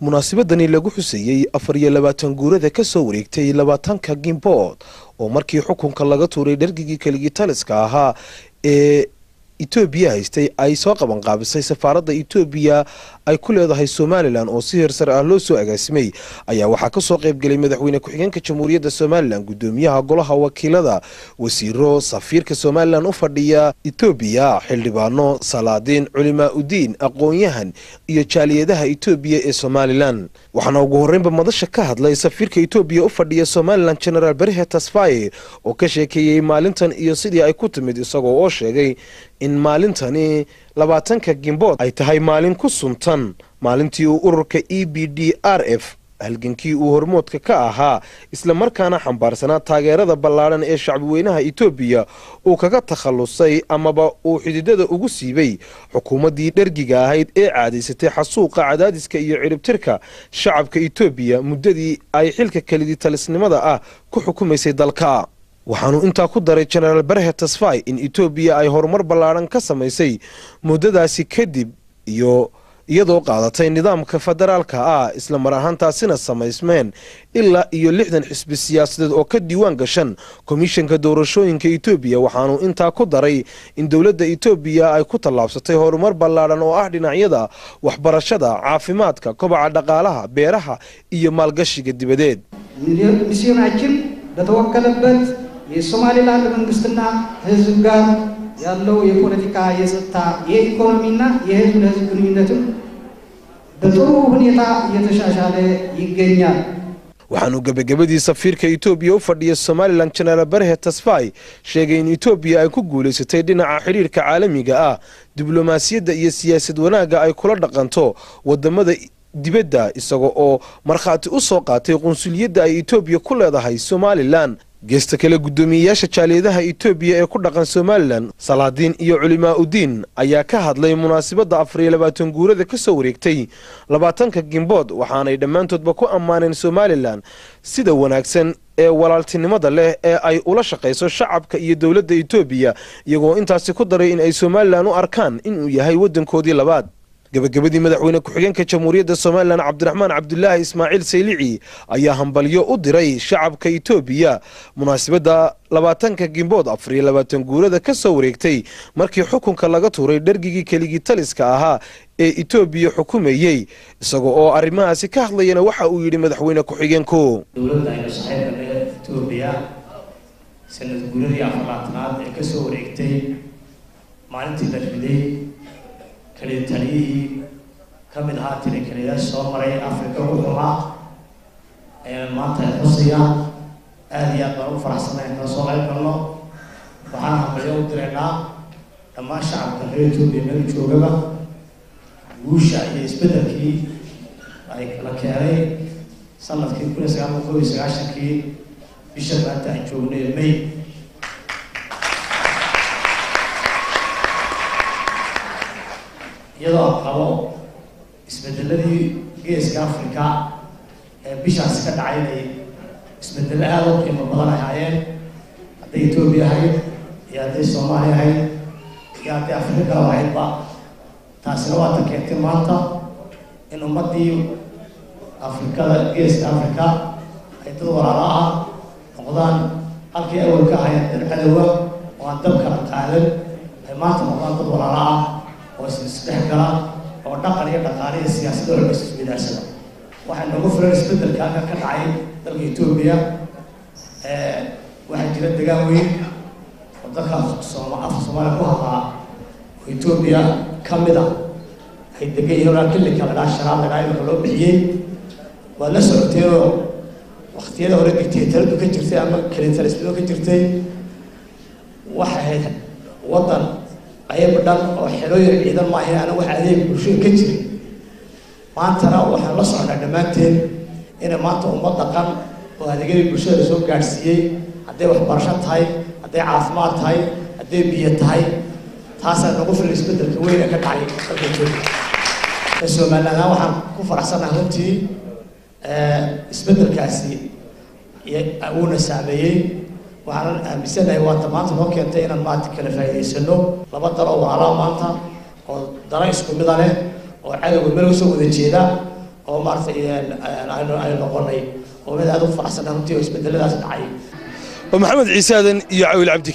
munaasabadani lagu xuseeyey afar iyo labaatan guurada ka soo wareegtay labaatanka gimbood oo markii xukunka laga tuuray dhargigii keligii taliska ahaa ee etoobiya haystay ay soo qabanqaabisay safaaradda etoobiya ay ku leedahay somalilan oo si heersar ah loo soo agaasimay ayaa waxaa kasoo qaybgelay madaxweyne ku-xigeenka jamhuuriyadda somalilan gudoomiyaha golaha wakiilada wasiiro safiirka somalilan u fadhiya etoobiya xildhibaano salaadiin culimaa udiin aqoon-yahan iyo jaaliyadaha etoobiya ee somalilan waxaana ugu horreynba madasha ka hadlay safiirka etoobiya u fadhiya somalilan genaraal berhe tasfaye oo ka sheekeeyey maalintan iyo sidii ay ku timid isagoo oo sheegay in maalintani labaatanka gimbood ay tahay maalin ku suntan maalintii uu ururka e b d r f halgankii uu hormoodka ka ahaa islamarkaana xambaarsanaa taageerada ballaadhan ee shacbiweynaha etoobiya uu kaga takhallusay amaba uu xididada ugu siibay xukuumaddii dhergiga ahayd ee caadaysatay xasuuqa cadaadiska iyo ciribtirka shacabka etoobiya muddadii ay xilka kelidii talisnimada ah ku xukumaysay dalka waxaanu intaa ku daray genaraal berhe tasfai in etoobiya ay horumar ballaadhan ka samaysay muddadaasi kadib iyo iyadoo qaadatay nidaamka federaalka ah isla mar ahaantaasina samaysmeen ilaa iyo lixdan xisbi siyaasadeed oo ka diiwaan gashan komishanka doorashooyinka etoobiya waxaanu intaa ku daray in dowladda etoobiya ay ku tallaabsatay horumar ballaadhan oo ah dhinacyada waxbarashada caafimaadka kobaca dhaqaalaha beeraha iyo maalgashiga dibadeed ሚስዮናችን በተወከለበት የሶማሌላንድ መንግስትና ህዝብ ጋር ያለው የፖለቲካ የጸጥታ የኢኮኖሚና የህዝብ ለህዝብ ግንኙነትም በጥሩ ሁኔታ እየተሻሻለ ይገኛል። waxaanu gebagabadii safiirka etoobiya u fadhiya somalilan genaraal berhe tasfai sheegay in etoobiya ay ku guulaysatay dhinaca xidhiirka caalamiga ah diblomaasiyadda iyo siyaasad wanaagga ay kula dhaqanto wadamada dibadda isaga oo markhaati u soo qaatay qunsuliyadda ay etoobiya ku leedahay somalilan geesta kale guddoomiyeyaasha jaaliyadaha etoobiya ee ku dhaqan somalilan salaadiin iyo culimaa udiin ayaa ka hadlay munaasabadda afar iyo labaatan guurada ka soo wareegtay labaatanka gimbood waxaanay dhammaantoodba ku ammaaneen somalilan sida wanaagsan ee walaaltinimada leh ee ay ula shaqayso shacabka iyo dowladda etoobiya iyagoo intaasi ku daray in ay somalilan u arkaan inuu yahay waddankoodii labaad gabagabadii madaxweyne ku-xigeenka jamhuuriyadda somalilan cabdiraxmaan cabdulaahi ismaaciil saylici ayaa hambalyo u diray shacabka etoobiya munaasabadda labaatanka gimbood afar iyo labaatan guurada ka soo wareegtay markii xukunka laga tuuray dhergigii keligii taliska ahaa ee etoobiya xukumayey isagoo oo arrimahaasi ka hadlayana waxa uu yidhi madaxweyne ku-xigeenku dowladda aynu saxeybane etoobiya sanad guuradii afaraatanaad ee ka soo wareegtay maalintii la riday kaliya taliyihii ka mid ahaa tilikaliyayaasha soo maray afrika ugu xumaa ayaan maanta xusayaa aada iyo aad baan u faraxsanay kala soo qayb galno waxaan hambalyo u diraynaa dhammaan shacabka reer etoobiya meel joogaba guusha iyo isbeddelkii ay kala keenay sanadkii kun iyo sagaal boqol iyo sagaashankii bisha maanta aan joognay may iyadoo qabo isbedeladii geeska africa ee bishaasi ka dhacay inay isbedelo aada u qiimo badan ahaayeen hadday etoobiya ahayd iyo hadday soomaaliya ahayd iyo hadday afrika kale ahaydba taasina waa ta keentay maanta in ummaddii afrikada geeska africa ay dad walaalo ah noqdaan halkii awal ka ahaayeen dad cadowa oo aan dab kala qaadan ay maanta noqdaan dad walaalo ah oo isdhex gala oo dhaqan iyo dhaqaale iyo siyaasadda walba iswidaarsada waxaa nooga filan isbeddelka halka ka dhacay dalka etoobiya waxaa jira degaan weyn oo dalka sooma afka soomaaliya ku hadlaa oo etoobiya ka mid a ay degan yihiin walaa kilika la dhaha sharaab la dhaha imika loo bixiyey waad la socoteenoo waktiyada hore dictatoradu ka jirtay ama kelitalismado ka jirtay waxay ahayd waddan ayaba dhan oo xelooyin ciidan maahayn ana wax adeeg bulshada ka jiray maantana waxaan la socnaa dhammaanteen inay maanta ummad dhaqan oo adeegyadii bulshada soo gaadhsiiyey hadday waxbarasho tahay hadday caafimaad tahay hadday biyo tahay taasaa nagu filan isbeddelka weyn ee ka dhacay dalka etoobiya ee somaliland waxaan ku faraxsanahay runtii isbeddelkaasi uuna saameeyey waxaanan aaminsanahay waata maanta noo keentay inaan maanta kala faa'iidaysano laba dalo walaalaha maanta oo dana isku mida leh oo cadowga meel usoo wada jeeda oo maaragtay aynu aynu noqonay oo mid aad u faraxsan runtii oo isbedeladaas dhacay waa maxamed ciise aadan iyo cawil cabdi